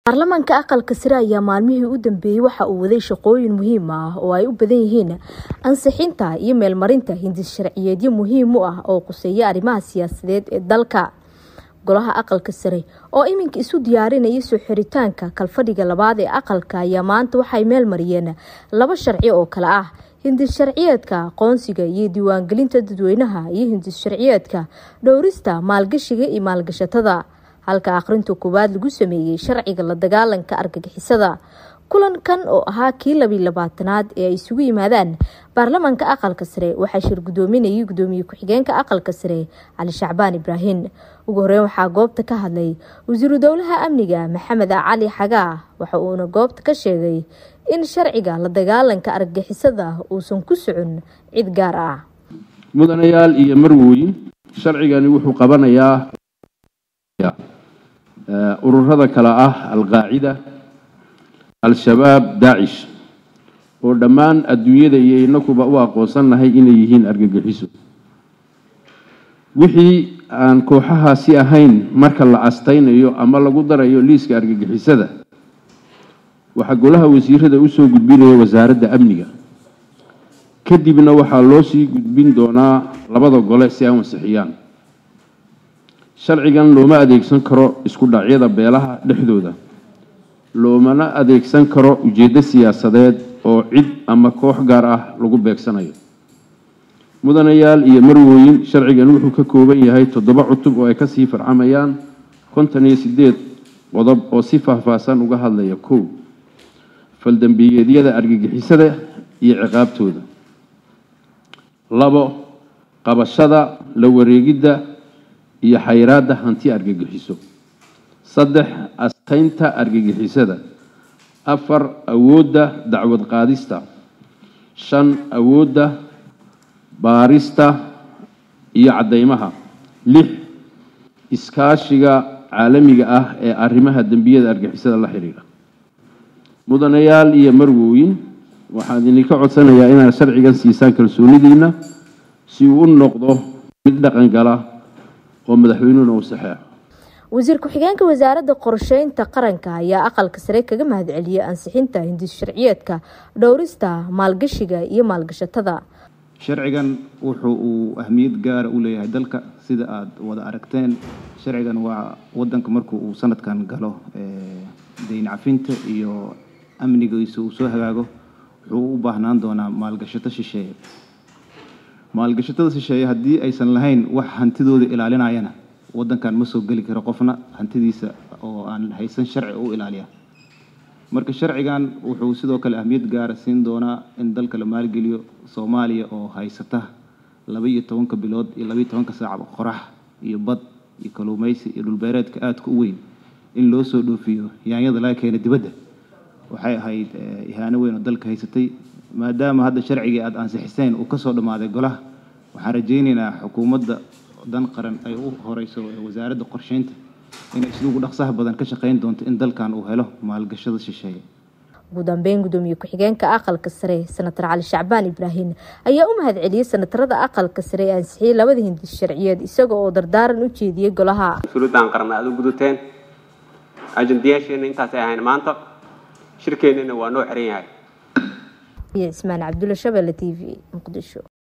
baarlamaanka aqalka sare ayaa maalmihii u dambeeyey waxa uu waday shaqooyin muhiim ah oo ay u badan yihiin ansixinta iyo meelmarinta hindis sharciyeedyo muhiim u ah oo quseeya arrimaha siyaasadeed ee dalka golaha aqalka sare oo iminka isu diyaarinaya soo xiritaanka kalfadhiga labaad ee aqalka ayaa maanta waxay meel mariyeen laba sharci oo kale ah hindis sharciyeedka aqoonsiga iyo diiwaangelinta dadweynaha iyo hindis sharciyeedka dhowrista maalgashiga iyo maalgashatada halka akhrinta koowaad lagu sameeyey sharciga la dagaalanka argagixisada kulankan oo ahaa kii labiyi labaatanaad ee ay isugu yimaadaan baarlamaanka aqalka sare waxaa shir gudoominayay gudoomiye ku-xigeenka aqalka sare cali shacbaan ibraahim ugu horeyn waxaa goobta ka hadlay wasiiru dowlaha amniga maxamed cali xagaa waxa uuna goobta ka sheegay in sharciga la dagaalanka argagixisada uusan ku socon cid gaar ah mudanayaal iyo marwooyin sharcigani wuxuu qabanayaa ururada kale ah alqaacida al-shabaab daacish oo dhammaan adduunyada iyo inakuba u aqoonsannahay inay yihiin argagixiso wixii aan kooxahaasi ahayn marka la astaynayo ama lagu darayo liiska argagixisada waxaa golaha wasiirada usoo gudbinaya wasaaradda amniga kadibna waxaa loo sii gudbin doonaa labada gole si ay ansixiyaan sharcigan looma adeegsan karo isku dhacyada beelaha dhexdooda loomana adeegsan karo ujeeddo siyaasadeed oo cid ama koox gaar ah lagu beegsanayo mudanayaal iyo marwooyin sharcigan wuxuu ka kooban yahay toddoba cutub oo ay kasii farcamayaan konton iyo sideed qodob oo si faahfaahsan uga hadlaya kow faldambiyeedyada argagixisada iyo ciqaabtooda labo qabashada la wareegidda iyo xayraadda hanti argagixiso saddex astaynta argagixisada afar awoodda dacwad qaadista shan awoodda baarista iyo caddeymaha lix iskaashiga caalamiga ah ee arrimaha dembiyada argagixisada la xidhiidha mudanayaal iyo marwooyin waxaan idinka codsanayaa inaad sharcigan siisaan kalsoonidiina si uu u noqdo mid dhaqan gala oo madaxweynuhuna uu saxeexo wasiir ku-xigeenka wasaaradda qorsheynta qaranka ayaa aqalka sare kaga mahadceliyey ansixinta hindis sharciyeedka dhowrista maalgashiga iyo maalgashatada sharcigan wuxuu uu ahmiyad gaara u leeyahay dalka sida aada wada aragteen sharcigan waa wadanka markuu uu sanadkan galo dayn cafinta iyo amnigiisa uu soo hagaago wuxuu u baahnaan doonaa maalgashato shisheeye maalgashatada shisheeye haddii aysan lahayn wax hantidooda ilaalinayana wadankan ma soo geli karo qofna hantidiisa oo aan haysan sharci u ilaaliya marka sharcigan wuxuu sidoo kale ahmiyad gaara siin doonaa in dalka la maalgeliyo soomaaliya oo haysata laba iyo tobanka bilood iyo labaiyo tobanka saac qorax iyo bad iyo kaluumeysi iyo dhulbeereedka aadka u weyn in loo soo dhoofiyo yaanyada laga keena dibadda waxay ahayd ihaano weyn oo dalka haysatay maadaama hadda sharcigii aada ansixiseen uu kasoo dhammaaday golaha waxaan rajaynaynaa xukuumadda dan qaran ay u horeyso wasaaradda qorsheynta inay siduugu dhaqsaha badan ka shaqeyn doonto in dalkan uu helo maalgashada shisheeye ugu dambeyn gudoomiye ku-xigeenka aqalka sare senator cali shacbaan ibraahim ayaa u mahadceliyey senatarada aqalka sare ee ansixiyey labada hindis sharciyeed isaga oo dardaaran u jeediyey golaha mas-uuliyaddan qaran aada u gudateen ajandayaasheena intaasay ahayn maanta shirkeennana waa noo xiran yahay iyo cismaan cabdulla shabelle t v muqdisho